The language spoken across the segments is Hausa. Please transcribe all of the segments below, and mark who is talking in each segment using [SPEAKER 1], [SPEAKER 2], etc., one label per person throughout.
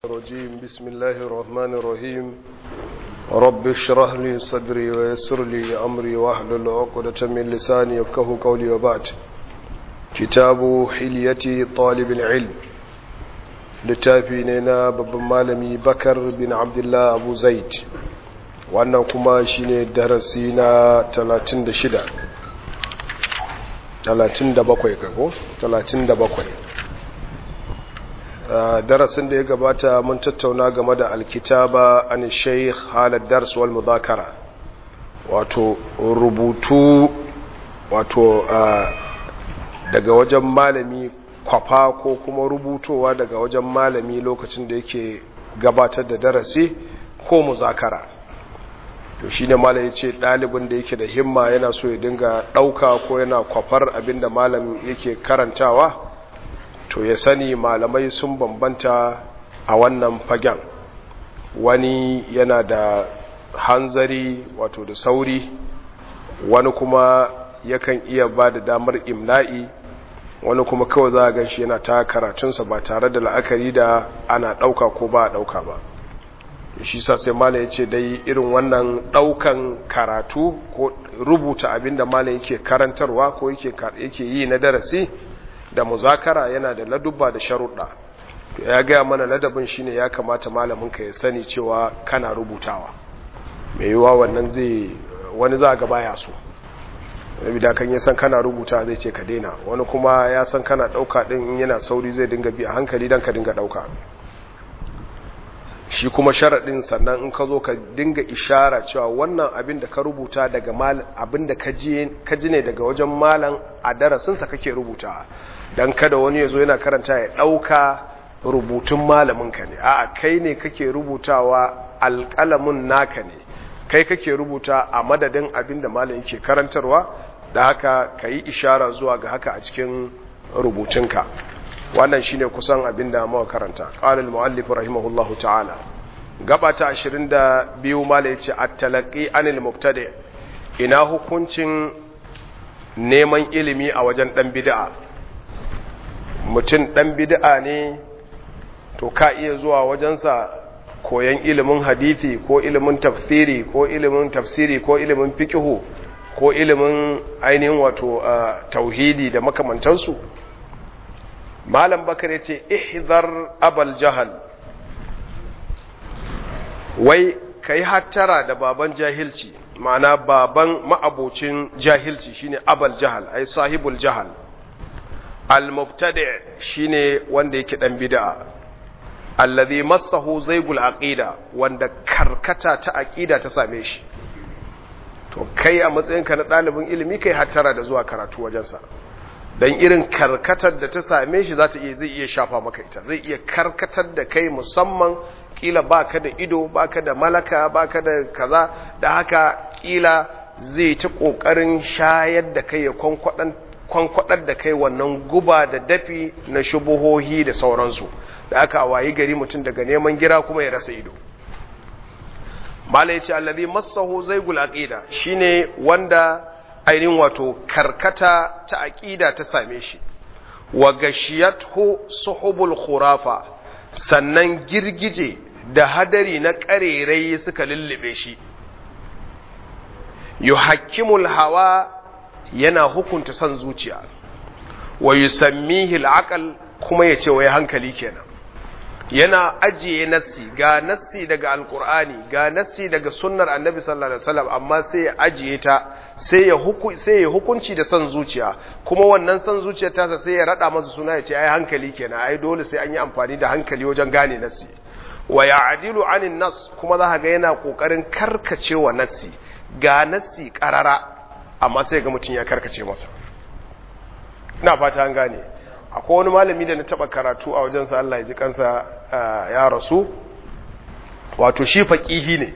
[SPEAKER 1] الرجيم بسم الله الرحمن الرحيم رب اشرح لي صدري ويسر لي أمري واحلل عقدة من لساني يفقه قولي وبعد كتاب حلية طالب العلم littafi ne na babban malami bakar bin abdullah abu zaid wannan kuma shine darasi na 36 37 kago 37 darasin da ya gabata mun tattauna game da alkitaba an sheikh halad dars wal mudhakara wato rubutu wato daga wajen malami kwafa ko kuma rubutowa daga wajen malami lokacin da yake gabatar da darasi ko muzakara to shine malami yace dalibin da yake da himma yana so ya dinga dauka ko yana kwafar abinda malami yake karantawa to ya sani malamai sun bambanta a wannan fagen wani yana da hanzari wato da sauri wani kuma yakan iya ba da damar imla'i wani kuma kawai za a gan shi yana ta karatunsa ba tare da la'akari da ana ɗauka ko ba a ɗauka ba shi sa sai mala ya ce dai irin wannan ɗaukan karatu ko rubuta abin da mala yake karantarwa ko yake yi na darasi da muzakara yana da ladubba da sharuɗa ya gaya mana ladabin shine ya kamata malaminka ya sani cewa kana rubutawa mai yiwuwa wannan zai wani za ga baya so da kan ya san kana rubuta zai ce ka daina wani kuma ya san kana ɗauka ɗin in yana sauri zai dinga bi a hankali don ka dinga ɗauka shi kuma sharaɗin sannan in ka zo ka dinga ishara cewa wannan abin da ka rubuta daga abin da ka ji ne daga wajen malam a darasinsa kake rubuta don kada wani ya zo yana karanta ya ɗauka rubutun malaminka ne a kai ne kake rubutawa alƙalamin naka ne kai kake rubuta a madadin abin da malam yake karantarwa da haka ka yi ishara zuwa ga haka a cikin rubutunka wannan shine kusan abin da muka karanta qala al-muallif rahimahullahu ta'ala gaba ta 22 mala yace at-talaqi anil mubtadi ina hukuncin neman ilimi a wajen dan bid'a mutum dan bid'a ne to ka iya zuwa wajensa koyan ilimin hadithi ko ilimin tafsiri ko ilimin tafsiri ko ilimin fiqhu ko ilimin ainihin wato tauhidi da makamantansu malam bakar yace ihzar abal jahal wai kai hattara da baban jahilci ma'ana baban ma'abocin jahilci shine abal jahal ai sahibul jahal al mubtadi shine wanda yake dan bid'a allazi massahu zaygul aqida wanda karkata ta aqida ta same shi to kai a matsayinka na ɗalibin ilimi kai hattara da zuwa karatu wajensa don irin karkatar da ta same shi za ta iya zai iya shafa maka ita zai iya karkatar da kai musamman kila baka da ido baka da malaka baka da kaza da haka kila zai ta kokarin shayar da kai ya kwankwadar da kai wannan guba da dafi na shubuhohi da sauransu da aka wayi gari mutum daga neman gira kuma ya rasa ido mala yace allazi massahu zaygul aqida shine wanda ainihin wato karkata ta aqida ta same shi wa gashiyathu suhubul khurafa sannan girgije da hadari na karerai suka lullube shi yuhakkimul hawa yana hukunta son zuciya wa yusammihi al kuma yace wai hankali kenan yana ajiye nassi ga nassi daga alkur'ani ga nassi daga sunnar annabi sallallahu alaihi wasallam amma sai ya ajiye ta sai ya huku sai ya hukunci da san zuciya kuma wannan san zuciyar tasa sai ya rada masa suna ya ce ai hankali kenan ai dole sai an yi amfani da hankali wajen gane nassi wa ya'dilu anin nas kuma za ga yana kokarin karkacewa nassi ga nassi karara amma sai ga mutum ya karkace masa ina fata an gane akwai wani malami da na taba karatu a wajensa Allah ya ji kansa ya rasu wato shi faƙihi ne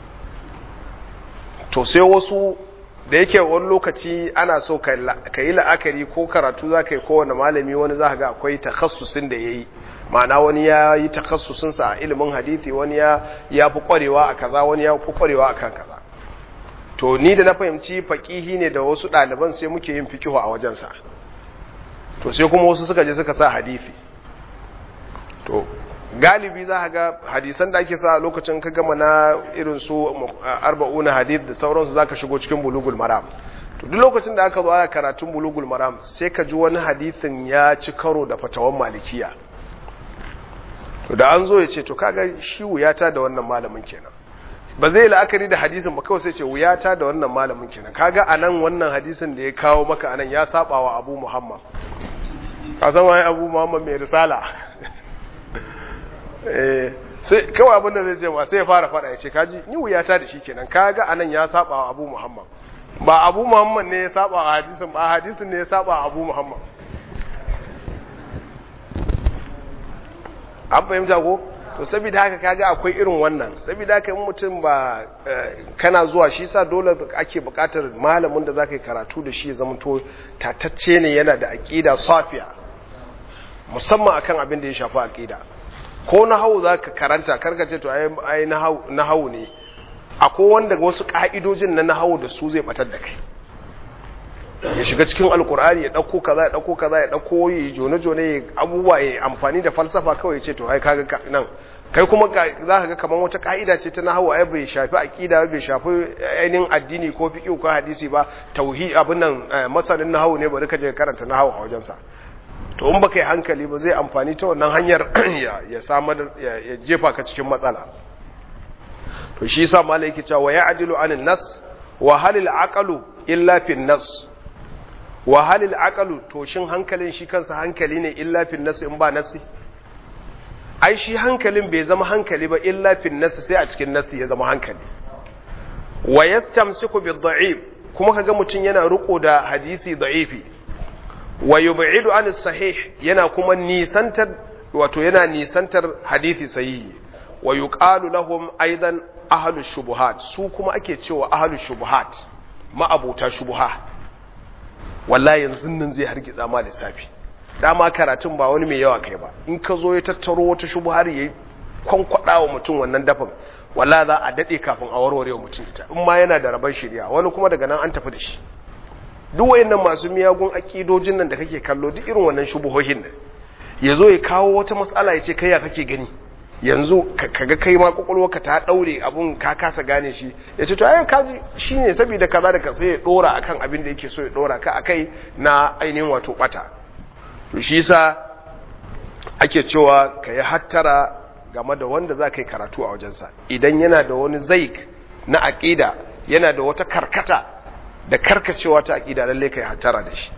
[SPEAKER 1] to sai wasu da yake wani lokaci ana so ka yi la'akari ko karatu za ka yi kowane malami wani za ga akwai takhassusin da ya yi ma'ana wani ya yi takhassusinsa a ilimin hadithi wani ya fi kwarewa a kaza wani ya fi kwarewa a kan kaza to ni da na fahimci faƙihi ne da wasu ɗaliban sai muke yin fikihu a wajensa to sai kuma wasu suka je suka sa hadithi to galibi za ga hadisan da ake sa a lokacin ka gama na irin su arba'una hadith da sauransu za ka shigo cikin bulugul maram to duk lokacin da aka zo ana karatun bulugul maram sai ka ji wani hadithin ya ci karo da fatawan malikiya to da an zo ya ce to kaga shi wuyata da wannan malamin kenan ba zai la'akari da hadisin ba kawai sai ce wuyata da wannan malamin kenan kaga anan wannan hadisin da ya kawo maka anan ya saba wa abu muhammad a san wani abu muhammad mai risala sai kawai abinda zai ce ma sai ya fara fada ya ce kaji ni wuyata da shi kenan kaga anan ya saba wa abu muhammad ba abu muhammad ne ya saba wa hadisin ba hadisin ne ya saba wa abu muhammad an fahimta ko to saboda haka kaga akwai irin wannan saboda haka in mutum ba kana zuwa shi sa dole ake bukatar malamin da zaka yi karatu da shi zama to tatacce ne yana da aqida safiya musamman akan abin da ya shafi aqida ko nahawu zaka karanta karka ce to ai nahawu nahawu ne akwai wanda wasu ka'idojin na nahawu da su zai batar da kai ya shiga cikin alkur'ani ya dauko kaza ya dauko kaza ya dauko yi jone jone abubuwa ya amfani da falsafa kawai ce to ai kaga nan kai kuma za ka ga kamar wata ka'ida ce ta nahwu ai bai shafi aqida bai shafi ainihin addini ko fiqh ko hadisi ba tauhid abin nan masanin nahwu ne bari ka je karanta nahwu a wajen sa to in baka yi hankali ba zai amfani ta wannan hanyar ya samar ya jefa ka cikin matsala to shi yasa malai yake cewa ya adilu anin nas wa halil aqalu illa fi nas wa halil aqalu to shin hankalin shi kansa hankali ne illa fi nas in ba nasi ai shi hankalin bai zama hankali ba illa fi nas sai a cikin nasi ya zama hankali wa yastamsiku bi dha'if kuma kaga mutun yana riko da hadisi da'ifi wa yub'idu an sahih yana kuma nisantar wato yana nisantar hadisi sahihi wa yuqalu lahum aidan ahlu shubuhat su kuma ake cewa ahlu shubuhat ma'abuta shubuha wallahi yanzu nan zai hargitsa ma lissafi dama karatun ba wani mai yawa kai ba in ka zo ya tattaro wata shubuhar yayi kwankwada wa mutum wannan dafin wallahi za a dade kafin a warware wa mutum ita in ma yana da rabar shirya wani kuma daga nan an tafi da shi duk wayannan masu miyagun akidojin nan da kake kallo duk irin wannan shubuhohin nan yazo ya kawo wata matsala ya ce kai ya kake gani yanzu kaga kai ma ka ta daure abun ka kasa gane shi ya ce to ai kaji shine saboda kaza da sai ya dora akan abin da yake so ya dora ka akai na ainihin wato bata to shi yasa ake cewa kai hattara game da wanda za ka yi karatu a wajensa idan yana da wani zaik na aqida yana da wata karkata da karkacewa ta aqida lalle kai hattara da shi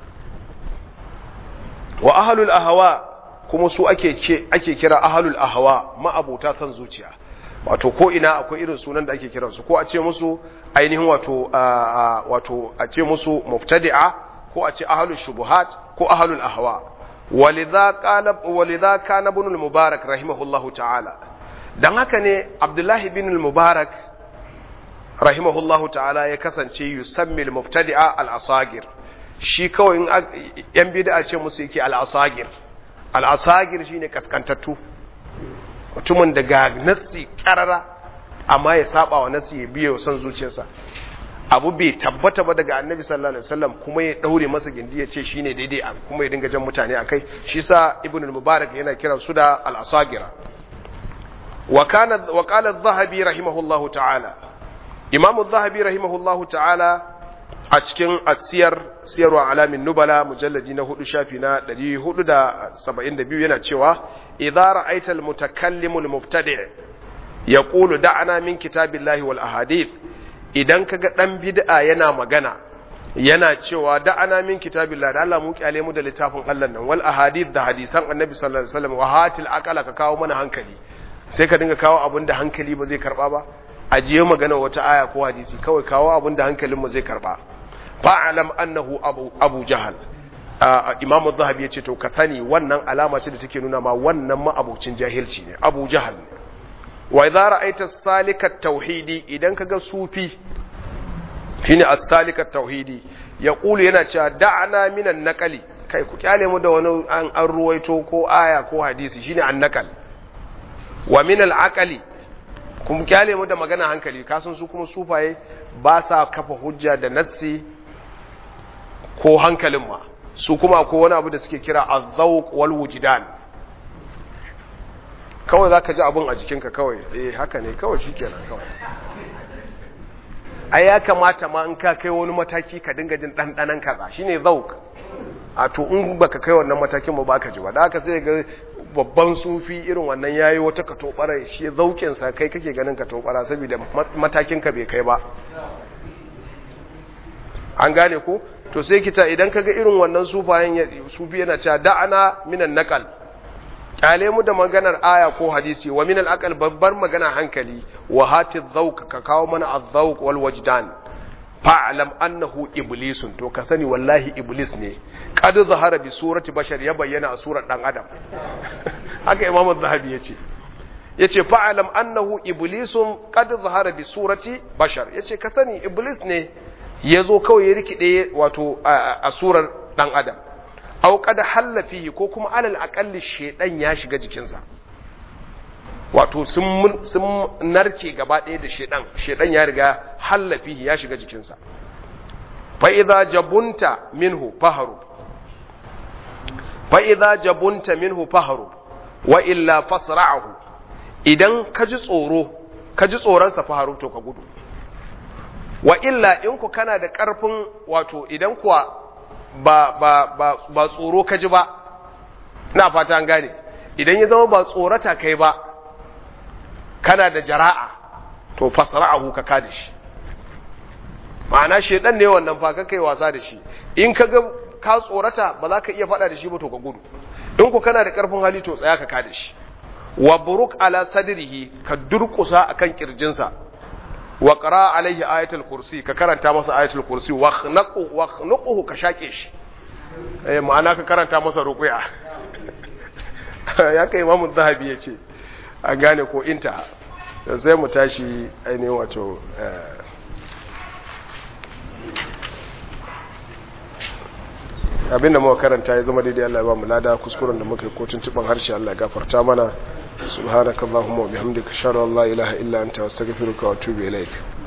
[SPEAKER 1] wa ahlul ahwa kuma su ake ce ake kira ahlul ahwa ma'abuta san zuciya wato ko ina akwai irin sunan da ake kiran su ko a ce musu ainihin wato wato a ce musu mubtadi'a ko a ce ahlul shubuhat ko ahlul ahwa walidha qala walidha kana ibn al-mubarak rahimahullahu ta'ala dan haka ne abdullahi ibn al-mubarak rahimahullahu ta'ala ya kasance yusammi al-mubtadi'a al-asagir shi kawai in yan bid'a ce musu yake al-asagir al'asagir shi ne kaskantattu mutumin da ga nassi karara amma ya saba wa nassi ya biya son zuciyarsa abu bai tabbata ba daga annabi sallallahu alaihi wasallam kuma ya daure masa gindi ya ce shine daidai kuma ya dinga jan mutane akai shi sa ibn al-mubarak yana kiran su da al-asagira wa kana wa qala adh-dhahabi rahimahullahu ta'ala imam adh-dhahabi rahimahullahu ta'ala a cikin asiyar siyarwa alamin nubala mujalladi na hudu shafi na 472 yana cewa idza ra'aita al-mutakallimul mubtadi' yaqulu da'ana min kitabillahi wal ahadith idan kaga dan bid'a yana magana yana cewa da'ana min kitabillahi da Allah mu kyale mu da littafin Allah nan wal ahadith da hadisan annabi sallallahu alaihi wasallam wa hatil aqala ka kawo mana hankali sai ka dinga kawo abin da hankali ba zai karba ba ajiye magana wata aya ko hadisi kawai kawo abin da hankalinmu zai karba fa'alam annahu abu, abu jahal imam zahabi ya ce to ka sani wannan alama ce da take nuna ma wannan ma'abucin jahilci ne abu jahal ne wa idza ra'aita salikat tauhidi idan kaga sufi shine as-salikat tauhidi ya kulu yana cewa da'ana minan naqali kai ku kyale mu da wani an, an ruwaito ko aya ko hadisi shine an-naqal wa min al-aqali kuma kyale mu da magana hankali kasan su kuma sufaye ba sa kafa hujja da nassi ko hankalin ma su kuma ko wani abu da suke kira azzauq wal wujdan kawai za ka ji abin a jikinka kawai eh haka ne kawai shi kenan kawai ai ya kamata ma in ka kai wani mataki ka dinga jin ɗanɗanan kaza shine zauk a to in baka kai wannan matakin ba baka ji ba da haka sai ga babban sufi irin wannan yayi wata katobara shi zaukin sa kai kake ganin katobara saboda matakin ka bai kai ba an gane ko to sai kita idan kaga irin wannan sufayen sufi yana cewa da'ana minan naqal kyale mu da maganar aya ko hadisi wa minal aqal babbar magana hankali wa hati dhawq ka kawo mana adh-dhawq wal wajdan fa'lam annahu iblisun to ka sani wallahi iblis ne qad zahara bi surati bashar ya bayyana a surar dan adam haka imam az-zahabi yace yace fa'lam annahu iblisun qad zahara bi surati bashar yace ka sani iblis ne yazo kawai ya rikide wato a surar dan adam aw qad halla fihi ko kuma alal aqalli shedan ya shiga jikinsa wato sun sun narke gaba ɗaya da shedan shedan ya riga halla fihi ya shiga jikinsa fa idza jabunta minhu faharu fa idza jabunta minhu faharu wa illa fasra'ahu idan ka ji tsoro ka ji tsoron sa faharu to ka gudu wa illa in ku kana da ƙarfin wato idan kuwa ba, ba, ba, ba tsoro ka ji ba na fata an gane idan ya zama ba tsorata kai ba kana da jara'a to fasra'ahu ka ka da shi ma'ana shedan ne wannan fa ka kai wasa da shi in ka ga ka tsorata ba za ka iya faɗa da shi ba to ka gudu in ku kana da ƙarfin hali to tsaya ka ka da shi wa buruk ala sadrihi ka durƙusa akan kirjinsa wa qara alaihi ayatul kursi ka karanta masa ayatul kursi wa khnaqu wa khnuquhu ka shake shi eh ma'ana ka karanta masa ruqya ya kai imamu zahabi yace a gane ko inta sai mu tashi ainihin wato abinda muka karanta ya zama daidai Allah ya ba mu lada kuskuren da muka yi ko tuntuban harshe Allah ya gafarta mana subhanakallahumma wa bihamdika ashhadu an la ilaha illa anta astaghfiruka wa atubu ilaik